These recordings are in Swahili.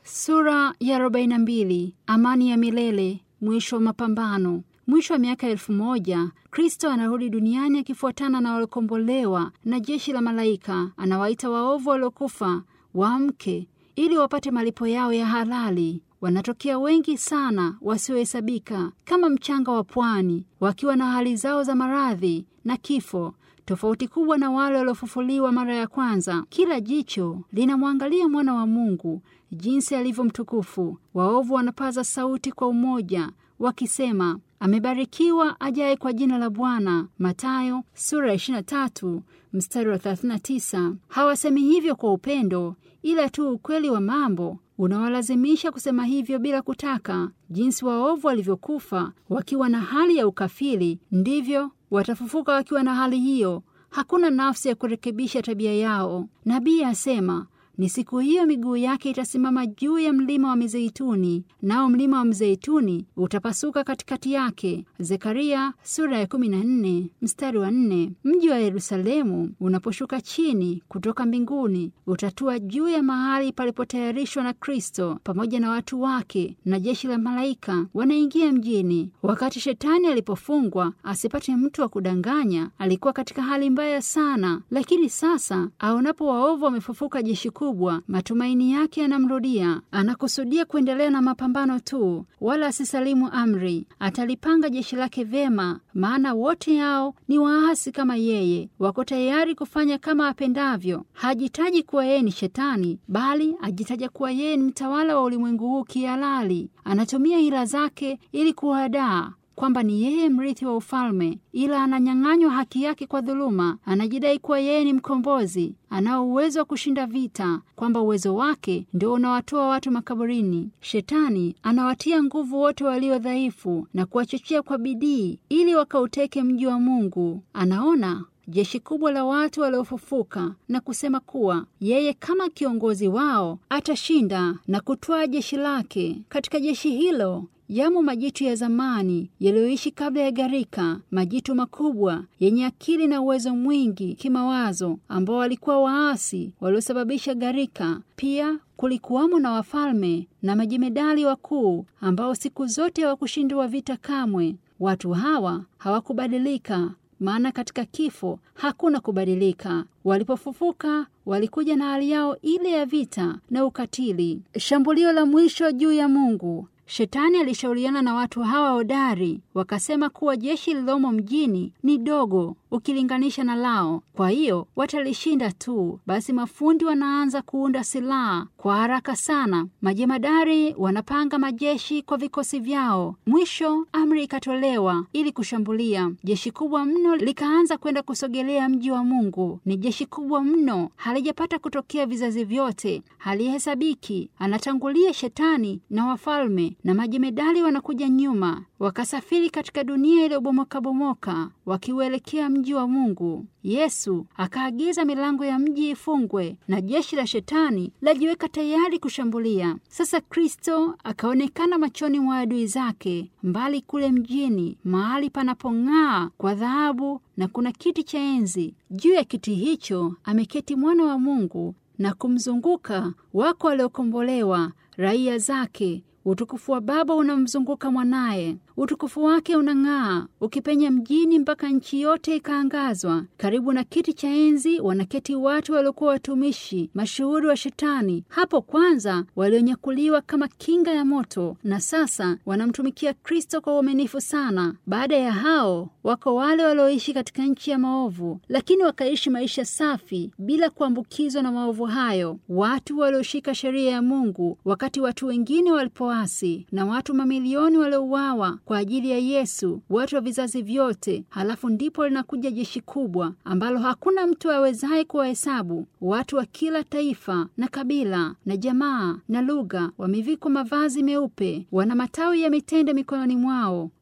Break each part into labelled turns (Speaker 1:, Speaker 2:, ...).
Speaker 1: Sura ya 42. Amani ya milele. Mwisho wa mapambano. Mwisho wa miaka elfu moja Kristo anarudi duniani akifuatana na waliokombolewa na jeshi la malaika. Anawaita waovu waliokufa waamke ili wapate malipo yao ya halali. Wanatokea wengi sana wasiohesabika kama mchanga wa pwani, wakiwa na hali zao za maradhi na kifo tofauti kubwa na wale waliofufuliwa mara ya kwanza. Kila jicho linamwangalia mwana wa Mungu jinsi alivyo mtukufu. Waovu wanapaza sauti kwa umoja wakisema, amebarikiwa ajaye kwa jina la Bwana. Mathayo sura ya 23 mstari wa 39. Hawasemi hivyo kwa upendo, ila tu ukweli wa mambo unawalazimisha kusema hivyo bila kutaka. Jinsi waovu walivyokufa wakiwa na hali ya ukafiri, ndivyo watafufuka wakiwa na hali hiyo. Hakuna nafsi ya kurekebisha tabia yao. Nabii asema ni siku hiyo miguu yake itasimama juu ya mlima wa Mizeituni, nao mlima wa Mizeituni utapasuka katikati yake. Zekaria sura ya 14 mstari wa 4. Mji wa Yerusalemu unaposhuka chini kutoka mbinguni utatua juu ya mahali palipotayarishwa na Kristo pamoja na watu wake, na jeshi la malaika wanaingia mjini. Wakati shetani alipofungwa asipate mtu wa kudanganya, alikuwa katika hali mbaya sana, lakini sasa aonapo waovu wamefufuka jeshi kubwa, matumaini yake yanamrudia. Anakusudia kuendelea na mapambano tu, wala asisalimu amri. Atalipanga jeshi lake vyema, maana wote hao ni waasi kama yeye, wako tayari kufanya kama apendavyo. Hajitaji kuwa yeye ni shetani, bali ajitaja kuwa yeye ni mtawala wa ulimwengu huu kihalali. Anatumia hila zake ili kuwadaa kwamba ni yeye mrithi wa ufalme, ila ananyang'anywa haki yake kwa dhuluma. Anajidai kuwa yeye ni mkombozi, anao uwezo wa kushinda vita, kwamba uwezo wake ndio unawatoa watu makaburini. Shetani anawatia nguvu wote walio dhaifu na kuwachochea kwa bidii ili wakauteke mji wa Mungu. Anaona jeshi kubwa la watu waliofufuka na kusema kuwa yeye kama kiongozi wao atashinda na kutwaa jeshi lake. Katika jeshi hilo yamo majitu ya zamani yaliyoishi kabla ya gharika, majitu makubwa yenye akili na uwezo mwingi kimawazo, ambao walikuwa waasi waliosababisha gharika. Pia kulikuwamo na wafalme na majemedali wakuu ambao siku zote hawakushindwa vita kamwe. Watu hawa hawakubadilika maana katika kifo hakuna kubadilika. Walipofufuka walikuja na hali yao ile ya vita na ukatili. Shambulio la mwisho juu ya Mungu. Shetani alishauriana na watu hawa hodari, wakasema kuwa jeshi lilomo mjini ni dogo ukilinganisha na lao, kwa hiyo watalishinda tu. Basi mafundi wanaanza kuunda silaha kwa haraka sana, majemadari wanapanga majeshi kwa vikosi vyao. Mwisho amri ikatolewa ili kushambulia. Jeshi kubwa mno likaanza kwenda kusogelea mji wa Mungu. Ni jeshi kubwa mno, halijapata kutokea vizazi vyote, halihesabiki. Anatangulia Shetani na wafalme na majemedali wanakuja nyuma, wakasafiri katika dunia iliyobomokabomoka wakiuelekea mji wa Mungu. Yesu akaagiza milango ya mji ifungwe na jeshi la Shetani lajiweka tayari kushambulia. Sasa Kristo akaonekana machoni mwa adui zake mbali kule mjini, mahali panapong'aa kwa dhahabu, na kuna kiti cha enzi. Juu ya kiti hicho ameketi mwana wa Mungu, na kumzunguka wako waliokombolewa, raia zake. Utukufu wa Baba unamzunguka mwanaye. Utukufu wake unang'aa ukipenya mjini mpaka nchi yote ikaangazwa. Karibu na kiti cha enzi wanaketi watu waliokuwa watumishi mashuhuri wa Shetani, hapo kwanza walionyakuliwa kama kinga ya moto, na sasa wanamtumikia Kristo kwa uaminifu sana. Baada ya hao wako wale walioishi katika nchi ya maovu, lakini wakaishi maisha safi bila kuambukizwa na maovu hayo, watu walioshika sheria ya Mungu wakati watu wengine walipoasi, na watu mamilioni waliouawa kwa ajili ya Yesu, watu wa vizazi vyote. Halafu ndipo linakuja jeshi kubwa ambalo hakuna mtu awezaye kuwahesabu, watu wa kila taifa na kabila na jamaa na lugha, wamevikwa mavazi meupe, wana matawi ya mitende mikononi mwao,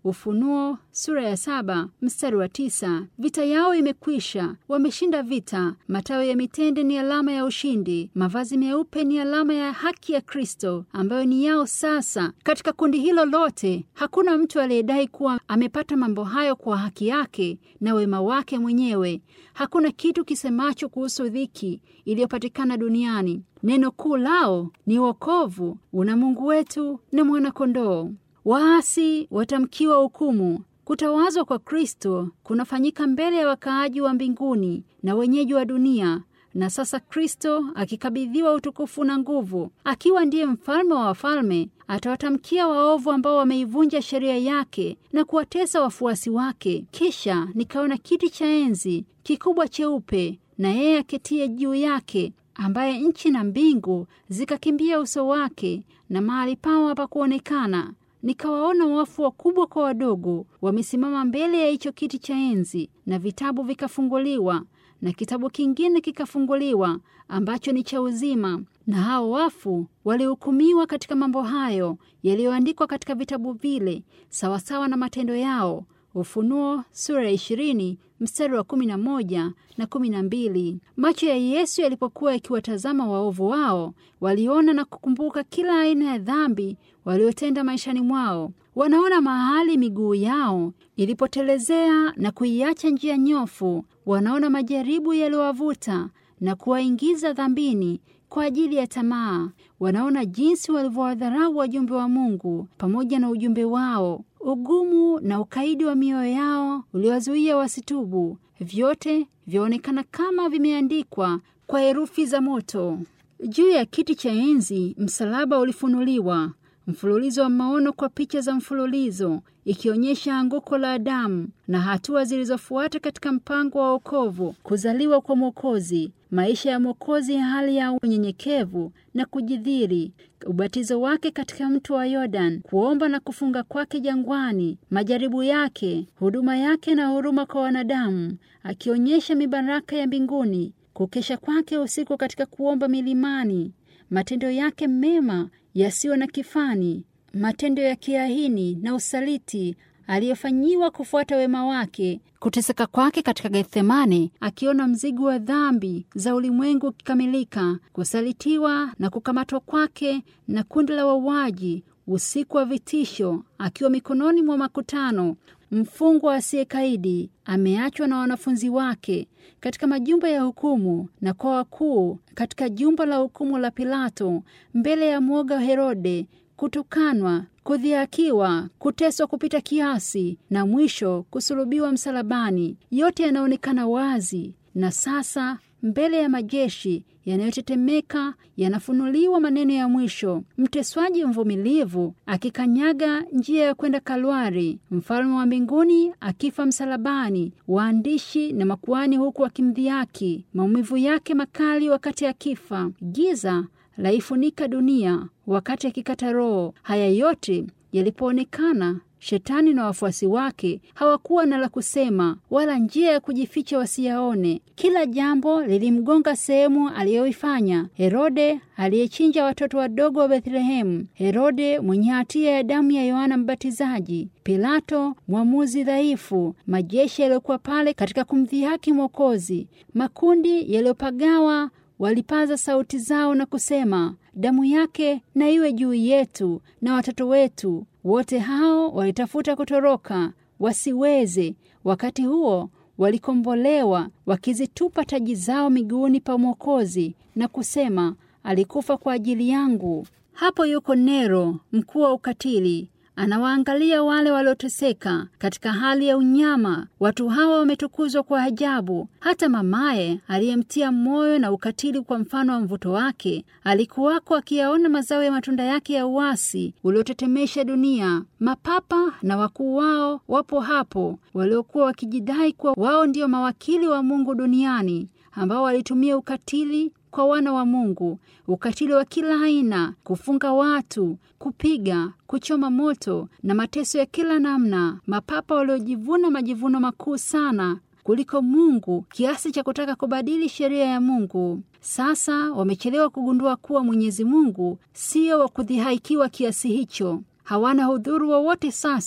Speaker 1: Ufunuo sura ya saba mstari wa tisa. Vita yao imekwisha, wameshinda vita. Matawi ya mitende ni alama ya ushindi. Mavazi meupe ni alama ya haki ya Kristo ambayo ni yao sasa. Katika kundi hilo lote hakuna mtu aliyedai kuwa amepata mambo hayo kwa haki yake na wema wake mwenyewe. Hakuna kitu kisemacho kuhusu dhiki iliyopatikana duniani. Neno kuu lao ni wokovu, una Mungu wetu na mwana-kondoo. Waasi watamkiwa hukumu. Kutawazwa kwa Kristo kunafanyika mbele ya wakaaji wa mbinguni na wenyeji wa dunia. Na sasa Kristo akikabidhiwa utukufu na nguvu, akiwa ndiye mfalme wa wafalme, atawatamkia waovu ambao wameivunja sheria yake na kuwatesa wafuasi wake. Kisha nikaona kiti cha enzi kikubwa cheupe, na yeye aketie juu yake, ambaye nchi na mbingu zikakimbia uso wake, na mahali pao hapakuonekana. Nikawaona wafu wakubwa kwa wadogo wamesimama mbele ya hicho kiti cha enzi, na vitabu vikafunguliwa, na kitabu kingine kikafunguliwa ambacho ni cha uzima, na hao wafu walihukumiwa katika mambo hayo yaliyoandikwa katika vitabu vile sawasawa na matendo yao. Ufunuo sura ya ishirini mstari wa kumi na moja na kumi na mbili. Macho ya Yesu yalipokuwa yakiwatazama waovu wao, waliona na kukumbuka kila aina ya dhambi waliotenda maishani mwao. Wanaona mahali miguu yao ilipotelezea na kuiacha njia nyofu. Wanaona majaribu yaliyowavuta na kuwaingiza dhambini kwa ajili ya tamaa. Wanaona jinsi walivyowadharau wajumbe wa Mungu pamoja na ujumbe wao, ugumu na ukaidi wa mioyo yao uliwazuia wasitubu. Vyote vyaonekana kama vimeandikwa kwa herufi za moto. Juu ya kiti cha enzi msalaba ulifunuliwa, mfululizo wa maono kwa picha za mfululizo, ikionyesha anguko la Adamu na hatua zilizofuata katika mpango wa wokovu, kuzaliwa kwa Mwokozi, maisha ya Mwokozi ya hali ya unyenyekevu na kujidhiri, ubatizo wake katika mto wa Yordan, kuomba na kufunga kwake jangwani, majaribu yake, huduma yake na huruma kwa wanadamu, akionyesha mibaraka ya mbinguni, kukesha kwake usiku katika kuomba milimani, matendo yake mema yasiyo na kifani, matendo ya kiahini na usaliti aliyofanyiwa kufuata wema wake, kuteseka kwake katika Gethsemane, akiona mzigo wa dhambi za ulimwengu ukikamilika, kusalitiwa na kukamatwa kwake na kundi la wauaji, usiku wa vitisho, akiwa mikononi mwa makutano, mfungwa asiyekaidi, ameachwa na wanafunzi wake katika majumba ya hukumu na kwa wakuu, katika jumba la hukumu la Pilato, mbele ya mwoga Herode, kutukanwa, kudhihakiwa, kuteswa kupita kiasi na mwisho kusulubiwa msalabani. Yote yanaonekana wazi, na sasa mbele ya majeshi yanayotetemeka yanafunuliwa maneno ya mwisho. Mteswaji mvumilivu akikanyaga njia ya kwenda Kalwari, mfalme wa mbinguni akifa msalabani, waandishi na makuhani huku wakimdhihaki, maumivu yake makali wakati akifa, giza laifunika dunia wakati akikata roho. Haya yote yalipoonekana, Shetani na wafuasi wake hawakuwa na la kusema wala njia ya kujificha wasiyaone. Kila jambo lilimgonga sehemu aliyoifanya. Herode aliyechinja watoto wadogo wa Bethlehemu, Herode mwenye hatia ya damu ya Yohana Mbatizaji, Pilato mwamuzi dhaifu, majeshi yaliyokuwa pale katika kumdhihaki Mwokozi, makundi yaliyopagawa walipaza sauti zao na kusema, damu yake na iwe juu yetu na watoto wetu. Wote hao walitafuta kutoroka wasiweze. Wakati huo walikombolewa, wakizitupa taji zao miguuni pa Mwokozi na kusema, alikufa kwa ajili yangu. Hapo yuko Nero, mkuu wa ukatili anawaangalia wale walioteseka katika hali ya unyama. Watu hawa wametukuzwa kwa ajabu. Hata mamaye aliyemtia moyo na ukatili kwa mfano wa mvuto wake alikuwako akiyaona mazao ya matunda yake ya uasi uliotetemesha dunia. Mapapa na wakuu wao wapo hapo, waliokuwa wakijidai kuwa wao ndio mawakili wa Mungu duniani, ambao walitumia ukatili kwa wana wa Mungu, ukatili wa kila aina, kufunga watu, kupiga, kuchoma moto na mateso ya kila namna. Mapapa waliojivuna majivuno makuu sana kuliko Mungu kiasi cha kutaka kubadili sheria ya Mungu. Sasa wamechelewa kugundua kuwa Mwenyezi Mungu sio wa kudhihaikiwa kiasi hicho. Hawana hudhuru wowote sasa.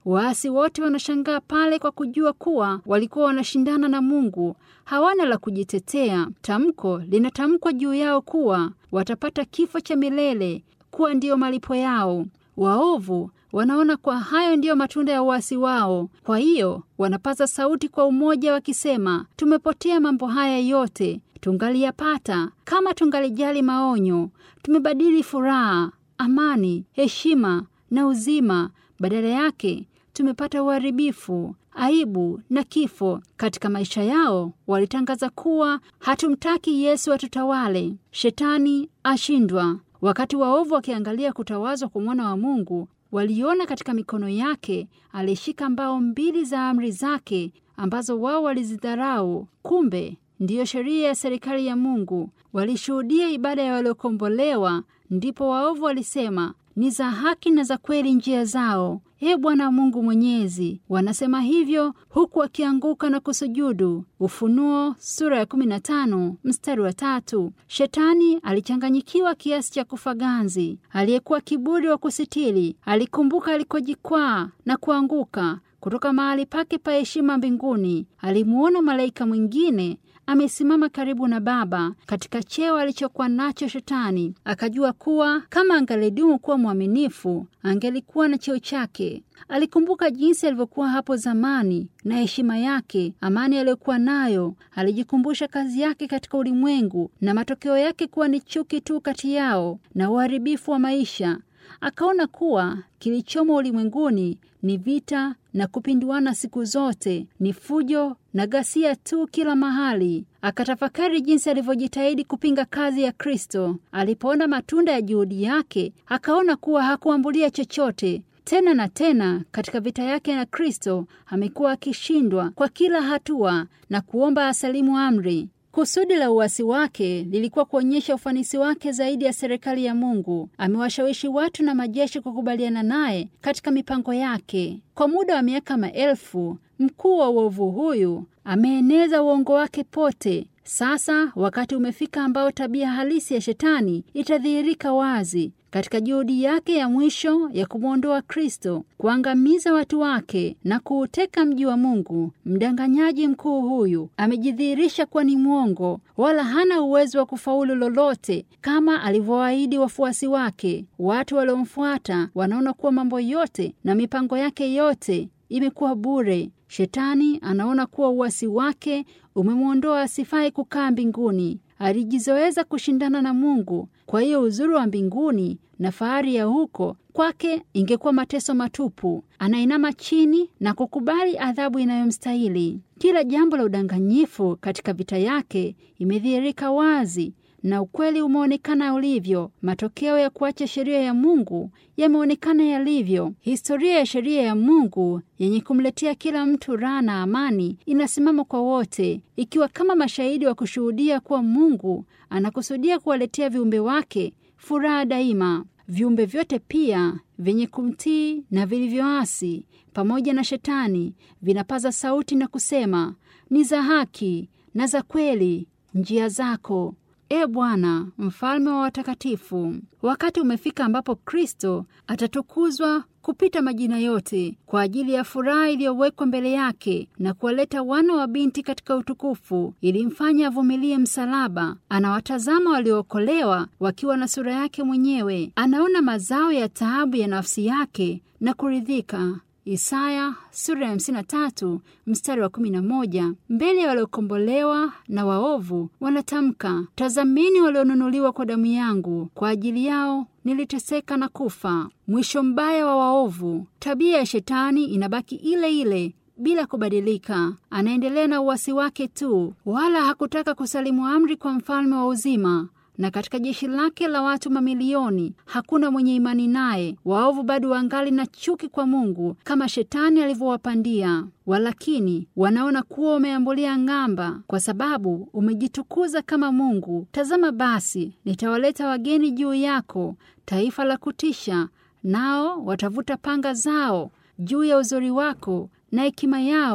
Speaker 1: Waasi wote wanashangaa pale kwa kujua kuwa walikuwa wanashindana na Mungu, hawana la kujitetea. Tamko linatamkwa juu yao kuwa watapata kifo cha milele, kuwa ndiyo malipo yao. Waovu wanaona kwa hayo ndiyo matunda ya uasi wao. Kwa hiyo wanapaza sauti kwa umoja wakisema, tumepotea mambo haya yote tungaliyapata kama tungalijali maonyo. Tumebadili furaha, amani, heshima na uzima, badala yake tumepata uharibifu, aibu na kifo. Katika maisha yao walitangaza kuwa hatumtaki Yesu atutawale, shetani ashindwa. Wakati waovu wakiangalia kutawazwa kwa mwana wa Mungu, waliona katika mikono yake alishika mbao mbili za amri zake ambazo wao walizidharau. Kumbe ndiyo sheria ya serikali ya Mungu. Walishuhudia ibada ya waliokombolewa, ndipo waovu walisema ni za haki na za kweli njia zao. Ee Bwana Mungu Mwenyezi, wanasema hivyo huku wakianguka na kusujudu. Ufunuo sura ya 15 mstari wa tatu. Shetani alichanganyikiwa kiasi cha kufa ganzi. Aliyekuwa kiburi wa kusitiri alikumbuka alikojikwaa na kuanguka kutoka mahali pake pa heshima mbinguni. Alimuona malaika mwingine amesimama karibu na Baba katika cheo alichokuwa nacho Shetani. Akajua kuwa kama angalidumu kuwa mwaminifu, angelikuwa na cheo chake. Alikumbuka jinsi alivyokuwa hapo zamani na heshima yake, amani aliyokuwa nayo. Alijikumbusha kazi yake katika ulimwengu na matokeo yake kuwa ni chuki tu kati yao na uharibifu wa maisha. Akaona kuwa kilichomo ulimwenguni ni vita na kupinduana siku zote, ni fujo na ghasia tu kila mahali. Akatafakari jinsi alivyojitahidi kupinga kazi ya Kristo. Alipoona matunda ya juhudi yake, akaona kuwa hakuambulia chochote. Tena na tena katika vita yake na Kristo amekuwa akishindwa kwa kila hatua na kuomba asalimu amri. Kusudi la uasi wake lilikuwa kuonyesha ufanisi wake zaidi ya serikali ya Mungu. Amewashawishi watu na majeshi kukubaliana naye katika mipango yake. Kwa muda wa miaka maelfu, mkuu wa uovu huyu ameeneza uongo wake pote. Sasa wakati umefika ambao tabia halisi ya Shetani itadhihirika wazi katika juhudi yake ya mwisho ya kumwondoa Kristo, kuangamiza watu wake na kuuteka mji wa Mungu. Mdanganyaji mkuu huyu amejidhihirisha kuwa ni mwongo, wala hana uwezo wa kufaulu lolote kama alivyowaahidi wafuasi wake. Watu waliomfuata wanaona kuwa mambo yote na mipango yake yote imekuwa bure. Shetani anaona kuwa uasi wake umemwondoa asifai kukaa mbinguni. Alijizoeza kushindana na Mungu. Kwa hiyo uzuri wa mbinguni na fahari ya huko kwake ingekuwa mateso matupu. Anainama chini na kukubali adhabu inayomstahili. Kila jambo la udanganyifu katika vita yake imedhihirika wazi na ukweli umeonekana ulivyo. Matokeo ya kuacha sheria ya Mungu yameonekana yalivyo. Historia ya sheria ya Mungu yenye kumletea kila mtu raha na amani inasimama kwa wote, ikiwa kama mashahidi wa kushuhudia kuwa Mungu anakusudia kuwaletea viumbe wake furaha daima. Viumbe vyote pia vyenye kumtii na vilivyoasi pamoja na Shetani vinapaza sauti na kusema, ni za haki na za kweli njia zako E Bwana, mfalme wa watakatifu. Wakati umefika ambapo Kristo atatukuzwa kupita majina yote kwa ajili ya furaha iliyowekwa mbele yake na kuwaleta wana wa binti katika utukufu. Ilimfanya avumilie msalaba. Anawatazama waliookolewa wakiwa na sura yake mwenyewe. Anaona mazao ya taabu ya nafsi yake na kuridhika. Isaya sura ya 53 mstari wa 11. Mbele ya waliokombolewa na waovu wanatamka, tazameni walionunuliwa kwa damu yangu, kwa ajili yao niliteseka na kufa. Mwisho mbaya wa waovu. Tabia ya Shetani inabaki ile ile bila kubadilika. Anaendelea na uasi wake tu, wala hakutaka kusalimu amri kwa mfalme wa uzima na katika jeshi lake la watu mamilioni hakuna mwenye imani naye. Waovu bado wangali na chuki kwa Mungu kama Shetani alivyowapandia. Walakini wanaona kuwa umeambulia ng'amba, kwa sababu umejitukuza kama Mungu. Tazama basi, nitawaleta wageni juu yako, taifa la kutisha, nao watavuta panga zao juu ya uzuri wako na hekima yao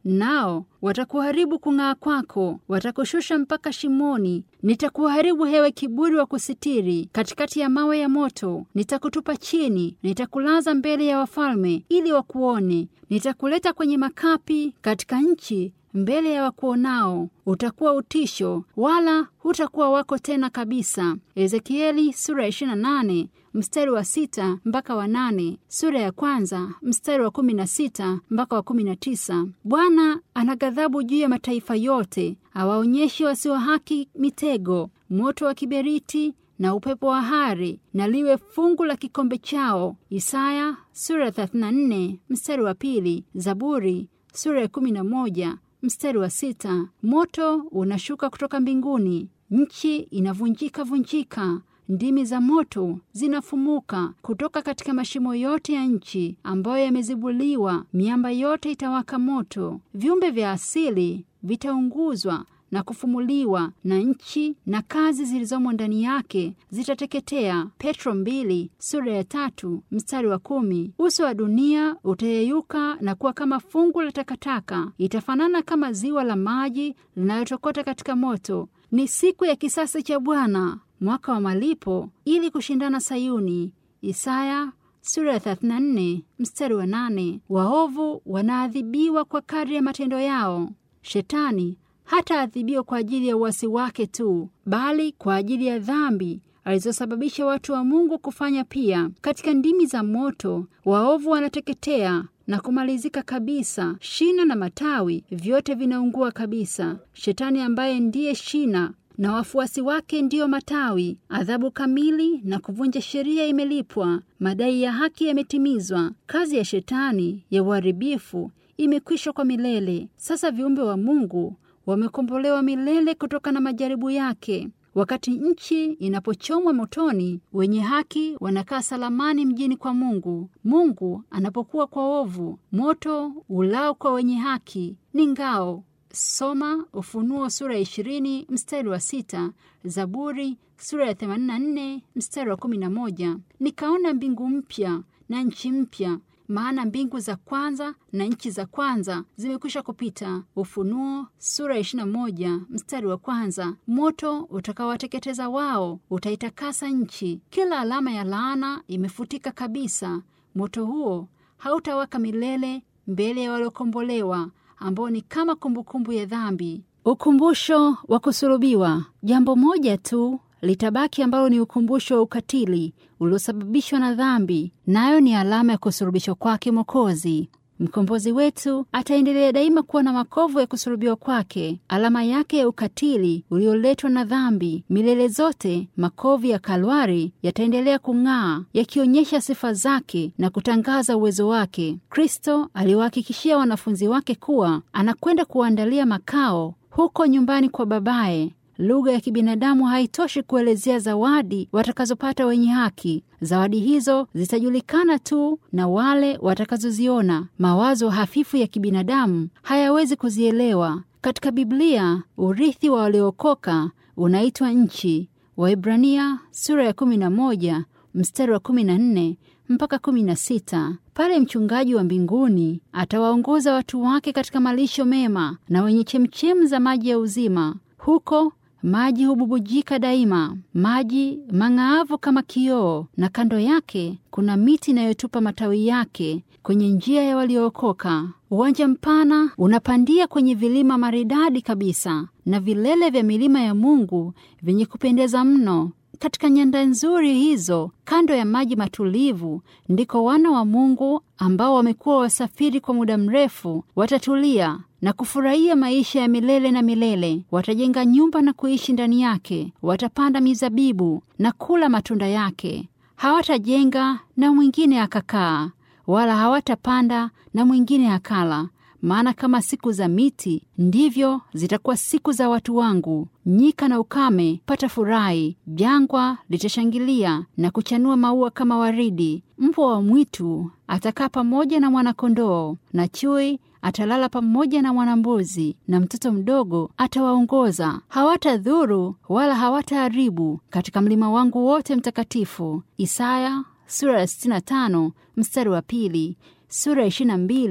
Speaker 1: nao watakuharibu kung'aa kwako, watakushusha mpaka shimoni. Nitakuharibu hewe kiburi wa kusitiri, katikati ya mawe ya moto. Nitakutupa chini, nitakulaza mbele ya wafalme ili wakuone. Nitakuleta kwenye makapi katika nchi mbele ya wakuonao. Utakuwa utisho, wala hutakuwa wako tena kabisa. Ezekieli sura ya 28 mstari wa sita mpaka wa nane, sura ya kwanza mstari wa kumi na sita mpaka wa kumi na tisa. Bwana ana ghadhabu juu ya mataifa yote, awaonyeshe wasio haki mitego, moto wa kiberiti na upepo wa hari, na liwe fungu la kikombe chao. Isaya sura ya 34 mstari wa pili, Zaburi sura ya 11 mstari wa sita. Moto unashuka kutoka mbinguni, nchi inavunjika vunjika ndimi za moto zinafumuka kutoka katika mashimo yote ya nchi ambayo yamezibuliwa. Miamba yote itawaka moto, viumbe vya asili vitaunguzwa na kufumuliwa, na nchi na kazi zilizomo ndani yake zitateketea. Petro mbili sura ya tatu mstari wa kumi. Uso wa dunia utayeyuka na kuwa kama fungu la takataka, itafanana kama ziwa la maji linalotokota katika moto. Ni siku ya kisasi cha Bwana, mwaka wa malipo ili kushindana Sayuni. Isaya sura ya 34 mstari wa 8. Waovu wanaadhibiwa kwa kadri ya matendo yao. Shetani hataadhibiwa kwa ajili ya uasi wake tu, bali kwa ajili ya dhambi alizosababisha watu wa Mungu kufanya pia. Katika ndimi za moto waovu wanateketea na kumalizika kabisa. Shina na matawi vyote vinaungua kabisa. Shetani ambaye ndiye shina na wafuasi wake ndiyo matawi. Adhabu kamili na kuvunja sheria imelipwa, madai ya haki yametimizwa. Kazi ya shetani ya uharibifu imekwisha kwa milele. Sasa viumbe wa Mungu wamekombolewa milele kutoka na majaribu yake. Wakati nchi inapochomwa motoni, wenye haki wanakaa salamani mjini kwa Mungu. Mungu anapokuwa kwa ovu, moto ulao kwa wenye haki ni ngao. Soma Ufunuo sura ya ishirini mstari wa sita, Zaburi sura ya 84 mstari wa 11. Nikaona mbingu mpya na nchi mpya, maana mbingu za kwanza na nchi za kwanza zimekwisha kupita. Ufunuo sura ya 21 mstari wa kwanza. Moto utakawateketeza wao utaitakasa nchi, kila alama ya laana imefutika kabisa. Moto huo hautawaka milele mbele ya waliokombolewa ambao ni kama kumbukumbu ya dhambi. Ukumbusho wa kusulubiwa. Jambo moja tu litabaki ambalo ni ukumbusho wa ukatili uliosababishwa na dhambi, nayo ni alama ya kusulubishwa kwake Mwokozi. Mkombozi wetu ataendelea daima kuwa na makovu ya kusulubiwa kwake, alama yake ya ukatili ulioletwa na dhambi. Milele zote makovu ya Kalwari yataendelea kung'aa, yakionyesha sifa zake na kutangaza uwezo wake. Kristo aliwahakikishia wanafunzi wake kuwa anakwenda kuwaandalia makao huko nyumbani kwa Babaye. Lugha ya kibinadamu haitoshi kuelezea zawadi watakazopata wenye haki. Zawadi hizo zitajulikana tu na wale watakazoziona. Mawazo hafifu ya kibinadamu hayawezi kuzielewa. Katika Biblia, urithi wa waliookoka unaitwa nchi. Waibrania sura ya 11 mstari wa 14 mpaka 16. Pale mchungaji wa mbinguni atawaongoza watu wake katika malisho mema na wenye chemchemu za maji ya uzima. Huko maji hububujika daima, maji mang'aavu kama kioo, na kando yake kuna miti inayotupa matawi yake kwenye njia ya waliookoka. Uwanja mpana unapandia kwenye vilima maridadi kabisa, na vilele vya milima ya Mungu vyenye kupendeza mno. Katika nyanda nzuri hizo, kando ya maji matulivu, ndiko wana wa Mungu ambao wamekuwa wasafiri kwa muda mrefu watatulia na kufurahia maisha ya milele na milele. Watajenga nyumba na kuishi ndani yake, watapanda mizabibu na kula matunda yake. Hawatajenga na mwingine akakaa, wala hawatapanda na mwingine akala. Maana kama siku za miti ndivyo zitakuwa siku za watu wangu. Nyika na ukame patafurahi, jangwa litashangilia na kuchanua maua kama waridi. Mbwa wa mwitu atakaa pamoja na mwanakondoo, na chui atalala pamoja na mwanambuzi, na mtoto mdogo atawaongoza. Hawatadhuru wala hawataharibu katika mlima wangu wote mtakatifu. Isaya sura ya 65 mstari wa pili, sura ya 22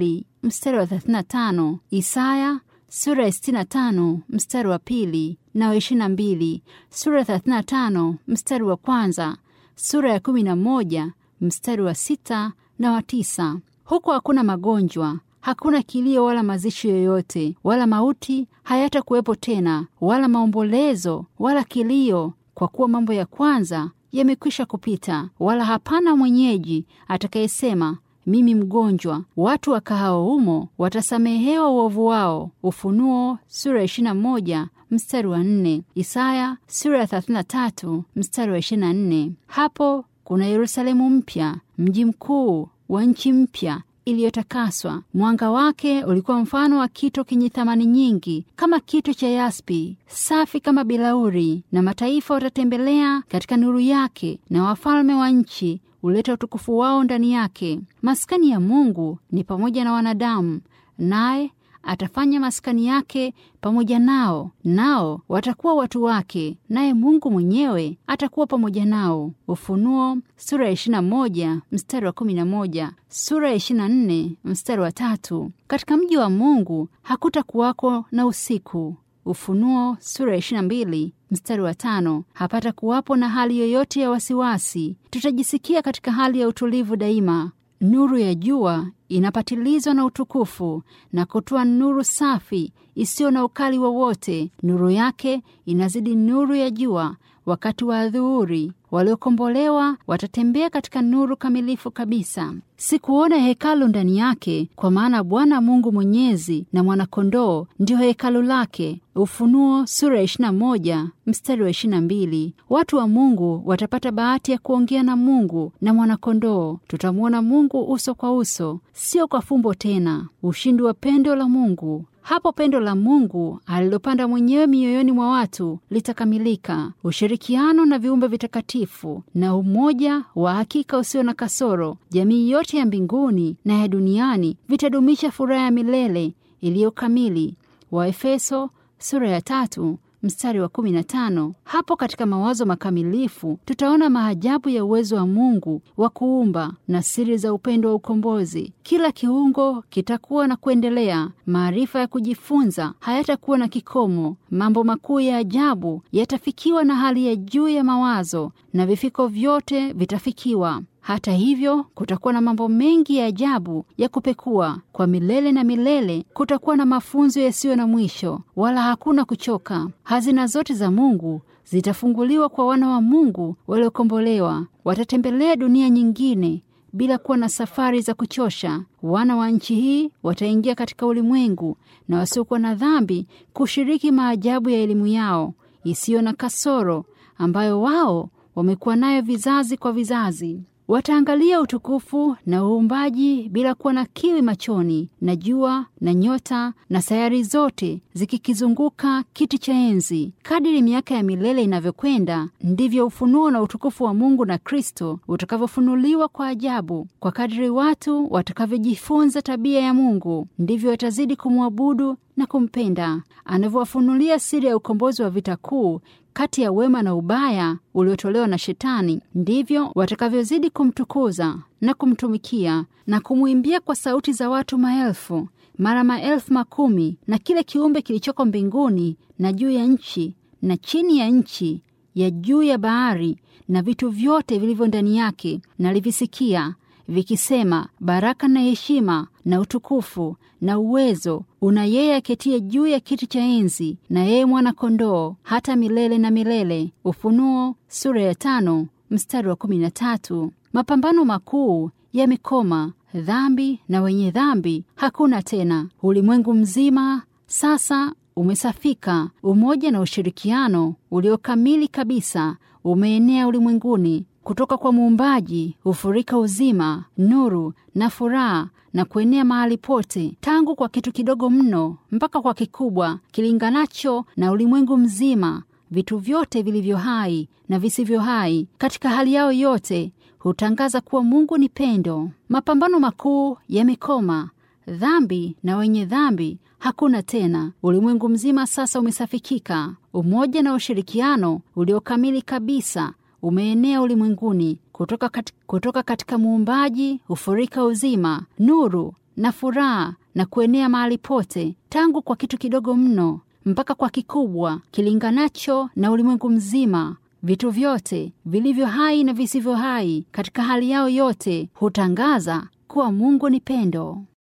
Speaker 1: mstari wa 35, Isaya sura ya 65 mstari wa pili na wa 22, sura ya 35 mstari wa kwanza, sura ya 11 mstari wa sita na wa tisa. Huko hakuna magonjwa, hakuna kilio wala mazishi yoyote, wala mauti hayatakuwepo tena, wala maombolezo wala kilio, kwa kuwa mambo ya kwanza yamekwisha kupita. Wala hapana mwenyeji atakayesema mimi mgonjwa. Watu wakahao humo watasamehewa uovu wao. Ufunuo sura ya 21 mstari wa 4, Isaya sura ya 33 mstari wa 24. Hapo kuna Yerusalemu mpya, mji mkuu wa nchi mpya iliyotakaswa. Mwanga wake ulikuwa mfano wa kito kenye thamani nyingi, kama kito cha yaspi, safi kama bilauri. Na mataifa watatembelea katika nuru yake, na wafalme wa nchi huleta utukufu wao ndani yake. Maskani ya Mungu ni pamoja na wanadamu, naye atafanya maskani yake pamoja nao, nao watakuwa watu wake, naye Mungu mwenyewe atakuwa pamoja nao. Ufunuo sura ya 21 mstari wa 11, sura ya 24 mstari wa tatu. Katika mji wa Mungu hakutakuwako na usiku. Ufunuo sura ya 22 mstari wa tano. Hapata kuwapo na hali yoyote ya wasiwasi, tutajisikia katika hali ya utulivu daima. Nuru ya jua inapatilizwa na utukufu na kutoa nuru safi isiyo na ukali wowote. Nuru yake inazidi nuru ya jua wakati wa adhuhuri. Waliokombolewa watatembea katika nuru kamilifu kabisa. Sikuona hekalu ndani yake, kwa maana Bwana Mungu Mwenyezi na Mwanakondoo ndiyo hekalu lake. Ufunuo sura ya 21 mstari wa 22. Watu wa Mungu watapata bahati ya kuongea na Mungu na Mwanakondoo. Tutamwona Mungu uso kwa uso, sio kwa fumbo tena. Ushindi wa pendo la Mungu hapo pendo la Mungu alilopanda mwenyewe mioyoni mwa watu litakamilika. Ushirikiano na viumbe vitakatifu na umoja wa hakika usio na kasoro, jamii yote ya mbinguni na ya duniani vitadumisha furaha ya milele iliyo kamili. Waefeso sura ya tatu mstari wa 15. Hapo katika mawazo makamilifu tutaona maajabu ya uwezo wa Mungu wa kuumba na siri za upendo wa ukombozi. Kila kiungo kitakuwa na kuendelea. Maarifa ya kujifunza hayatakuwa na kikomo. Mambo makuu ya ajabu yatafikiwa na hali ya juu ya mawazo, na vifiko vyote vitafikiwa. Hata hivyo kutakuwa na mambo mengi ya ajabu ya kupekua. Kwa milele na milele kutakuwa na mafunzo yasiyo na mwisho, wala hakuna kuchoka. Hazina zote za Mungu zitafunguliwa kwa wana wa Mungu waliokombolewa. Watatembelea dunia nyingine bila kuwa na safari za kuchosha. Wana wa nchi hii wataingia katika ulimwengu na wasiokuwa na dhambi kushiriki maajabu ya elimu yao isiyo na kasoro, ambayo wao wamekuwa nayo vizazi kwa vizazi. Wataangalia utukufu na uumbaji bila kuwa na kiwi machoni, na jua na nyota na sayari zote zikikizunguka kiti cha enzi. Kadiri miaka ya milele inavyokwenda, ndivyo ufunuo na utukufu wa Mungu na Kristo utakavyofunuliwa kwa ajabu. Kwa kadiri watu watakavyojifunza tabia ya Mungu, ndivyo watazidi kumwabudu na kumpenda. Anavyowafunulia siri ya ukombozi wa vita kuu kati ya wema na ubaya uliotolewa na Shetani, ndivyo watakavyozidi kumtukuza na kumtumikia na kumwimbia kwa sauti za watu maelfu mara maelfu makumi, na kile kiumbe kilichoko mbinguni na juu ya nchi na chini ya nchi ya juu ya bahari na vitu vyote vilivyo ndani yake, nalivisikia vikisema, baraka na heshima na utukufu na uwezo una yeye aketie juu ya kiti cha enzi na yeye mwana-kondoo hata milele na milele. Ufunuo sura ya tano mstari wa kumi na tatu. Mapambano makuu yamekoma, dhambi na wenye dhambi hakuna tena. Ulimwengu mzima sasa umesafika. Umoja na ushirikiano uliokamili kabisa umeenea ulimwenguni. Kutoka kwa Muumbaji hufurika uzima, nuru na furaha na kuenea mahali pote, tangu kwa kitu kidogo mno mpaka kwa kikubwa kilinganacho na ulimwengu mzima. Vitu vyote vilivyo hai na visivyo hai, katika hali yao yote, hutangaza kuwa Mungu ni pendo. Mapambano makuu yamekoma. Dhambi na wenye dhambi hakuna tena. Ulimwengu mzima sasa umesafikika. Umoja na ushirikiano uliokamili kabisa umeenea ulimwenguni. Kutoka, kat, kutoka katika muumbaji hufurika uzima, nuru na furaha na kuenea mahali pote, tangu kwa kitu kidogo mno mpaka kwa kikubwa kilinganacho na ulimwengu mzima. Vitu vyote vilivyo hai na visivyo hai, katika hali yao yote, hutangaza kuwa Mungu ni pendo.